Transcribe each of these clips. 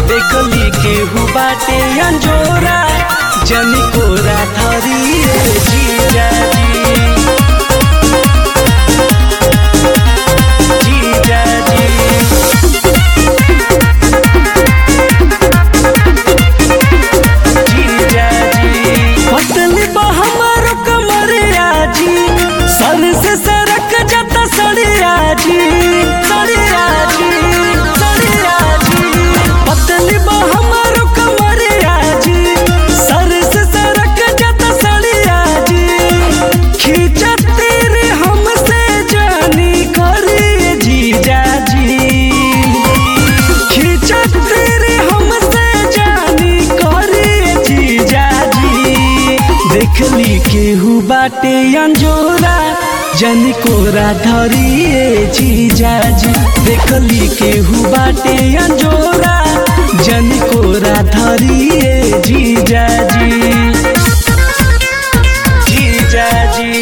देखली केहू बाटे अंजोरा जनी कोरा धरिए जीजाजी जीजाजी पतली बा हमारो कमरिया जी सर से सरक जाता सड़िया जी सड़िया जी सड़िया जी पतली बा हमारो कमरिया जी सर से सरक जाता सड़िया जी खींचत तेरे हमसे जानी करी जीजा जी खींचत तेरे हमसे जानी करे जीजा जी देखली केहू बाटे अंजोरा जन कोरा धरिए जीजा जी देखली केहू बाटे अंजोरा जन कोरा धरिए जीजा जी जीजा जी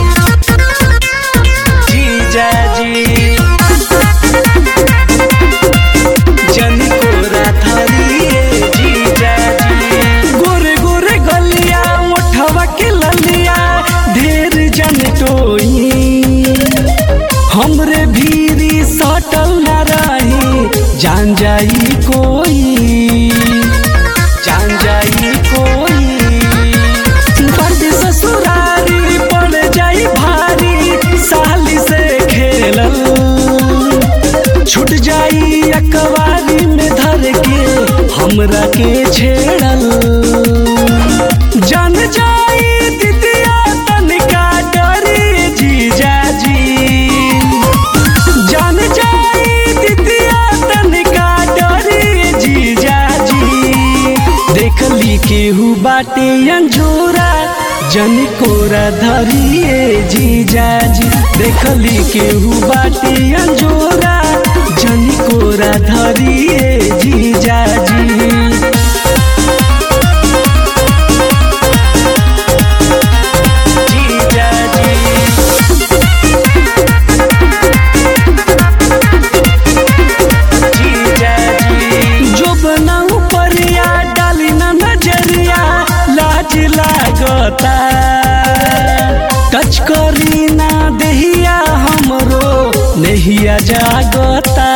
जीजा जी जनी कोरा धरिए जीजा जी गोरे गोरे गलिया मोठवा के ललिया ढेर जन टोई हमरे भीरी सटल न रही जान जाई कोई जान जाई कोई बड़ ससुरारी पड़ जाई भारी साली से खेलल छूट जाई अकवारी में धर के हमरा के छेड़ल जान जाई दिदिया तनिका डरी जीजा जी जान जाई दिदिया तनिका डरी जीजा जी देखली केहू बाटे अंजोरा जन कोरा धरिए जीजा जी देखली केहू बाटे अंजोरा जन कोरा धरिए जीजा जी जीजा जी जीजा जी जो बनाऊ परिया डाली ना नजरिया लाज लागता टच करी ना देहिया हमरो नहिया जागता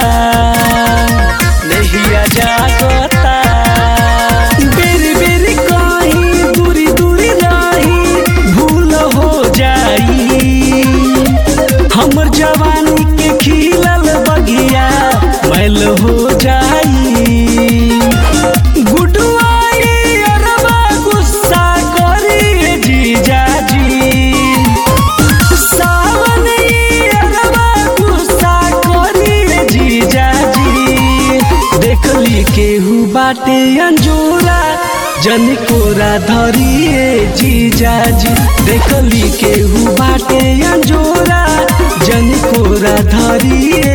नहिया जागता बेरी बेरी कहीं दूरी दूरी रही भूल हो जाई हमर जवानी के खिलल बगिया मैल हो जाई गुडुआई अरबा गुस्सा करी जीजा जी सावन ई अरबा गुस्सा करी जीजा जी देखली केहू बाटे अंजोरा जन कोरा धरिए जीजा जी देखली केहू बाटे अंजोरा जन कोरा धरिए